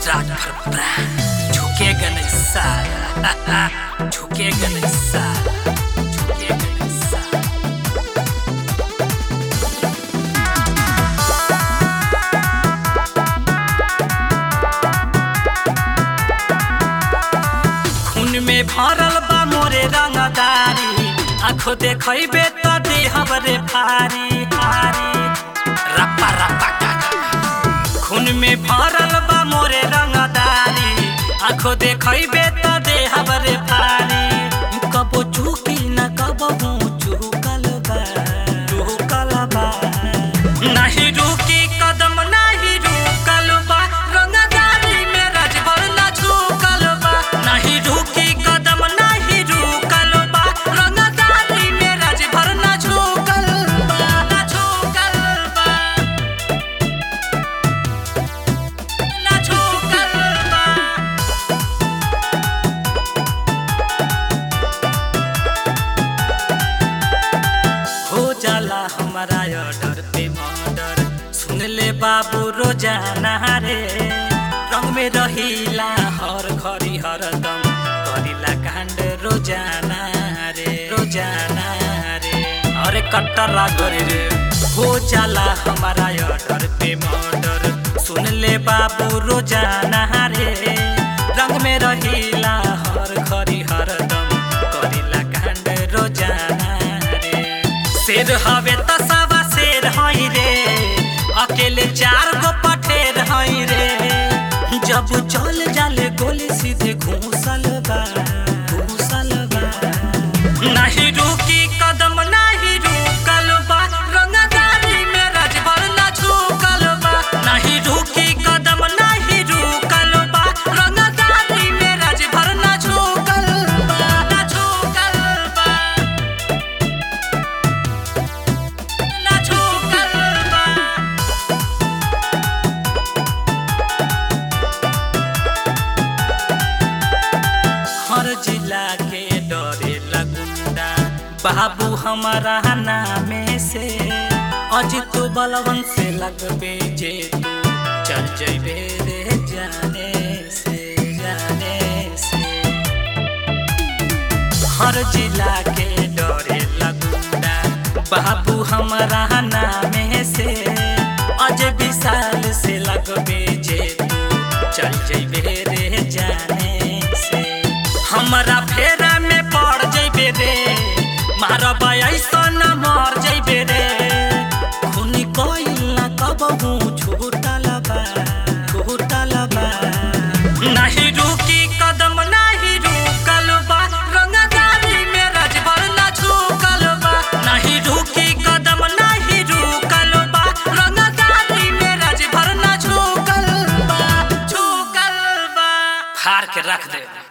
राज भर प्राण झुकेगा नहीं साला झुकेगा नहीं साला झुकेगा नहीं साला खून में भरल बा मोरे रंगदारी आंखों देखबे तो देहब रे फारी फारी रप्पा रप्पा का खून में भरल बा मोरे रंगदारी आंखों देखबे तो देहब रे फारी कबो चूकी न कबो चूकल बा चूकल बा नहीं रुकी कदम नहीं रुकल बा रंगदारी में राजभर ना झुकल बा नहीं रुकी कदम नहीं रुकल बा रंगदारी में राजभर ना झुकल बा ना झुकल बा ना झुकल बा हो जाला हमारा ऑर्डर पे मर्डर सुन ले बाबू रोजाना रे रंग में रहीला हर घड़ी हरदम करीला कांड रोजाना रे रोजाना रे अरे कट्टर रागरे रे हो जाला हमारा ऑर्डर पे मर्डर सुन ले बाबू रोजाना रे रंग में रहीला हर घड़ी हरदम करीला कांड रोजाना रे शेर हवे त सवा शेर हई रे अकेले चार गो पठेर हई रे जब चल जाले गोली सीधे घूसल बा घूसल बा नहीं रुकी कदम नहीं रुकल बा रंगदारी में राजभर ना झुकल बा नहीं रुकी कदम नहीं रुकल बा रंगदारी में राजभर ना झुकल बा ना झुकल बा ना झुकल बा हर जिला के डरे लगुंडा बाबू हमारा नामे से अजित बलवन से लगबे जे तू चल जइबे रे जाने से जाने से हर जिला के डरे लगुंडा बाबू हमारा नामे से अज विशाल से लगबे जे तू चल जइबे रे जाने से हमरा फेरा में पड़ जइबे रे मारब ऐसन मर जइबे रे खूनी कोइल ना कबहू छूटल बा छूटल बा नहीं रुकी कदम नहीं रुकल बा रंगदारी में राजभर ना झुकल बा नहीं रुकी कदम नहीं रुकल बा रंगदारी में राजभर ना झुकल बा झुकल बा फाड़ के रख दे